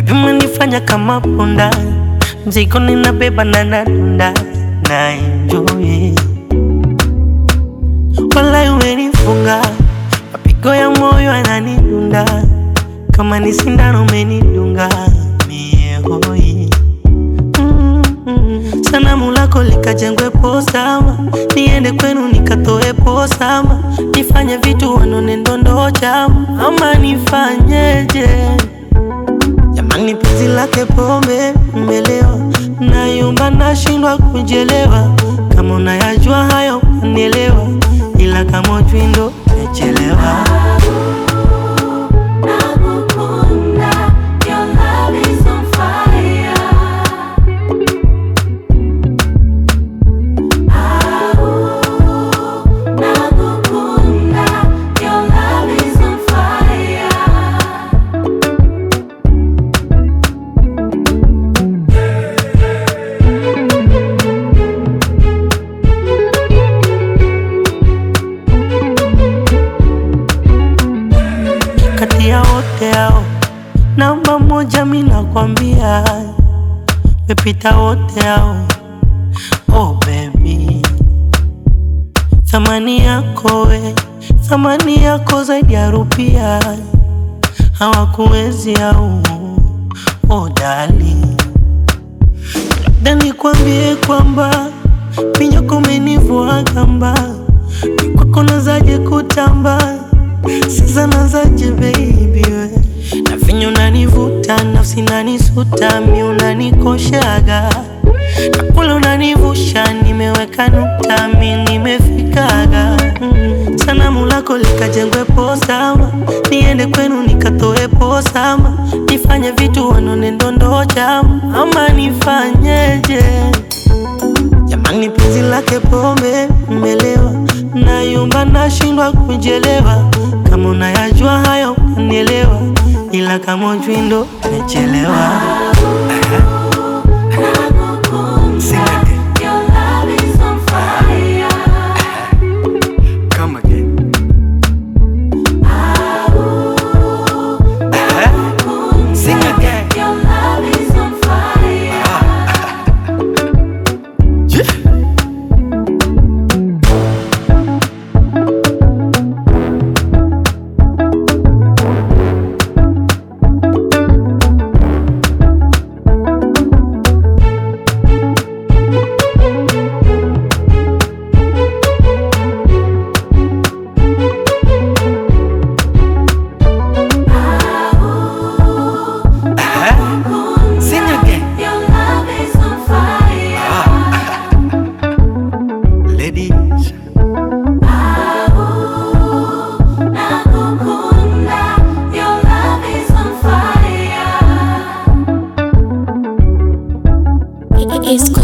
Baby umenifanya kama punda, mzigo ninabeba na nadunda na enjoy. Walai umenifunga, mapigo ya moyo yananidunda, kama ni sindano umenidunga mie hoi. Mm, mm. Sanamu lako likajengwe posama, niende kwenu nikatoe posama, nifanye vitu wanone ndondo chama, ama nifanyeje? Jamani, penzi lake pombe mmelewa, nayumba nashindwa kujelewa. Kama unayajua hayo unielewa, ila kama ujui ndo umechelewa. Nakukunda, your love is on fire. Au, nakukunda, your love is on fire. Kati ya wote hao, namba moja mi nakwambia, mepita wote hao. Oh baby, thamani yako we, thamani yako zaidi ya rupia, hawakuwezi au oh darling. Labda nikwambie kwamba minyoko umenivua gamba, ni kwako nazaje kutamba, sasa nazaje baby we na vinyo unanivuta, nafsi nanisuta, mi unanikoshaga na kula unanivusha, nimeweka nukta, mi nimefikaga mm. Sanamu lako likajengwe posama, niende kwenu nikatoe posama, nifanye vitu wanone ndondo chama, ama nifanyeje? Jamani, penzi lake pombe mmelewa, nayumba nashindwa kujelewa. Kama unayajua hayo unielewa, ila kama ujui ndo umechelewa. Sing again. Your love is on fire. Come again. Sing again. Your love is on fire. Sing again. Your love is on fire. Ladies. Nakukunda, your love is on fire. It's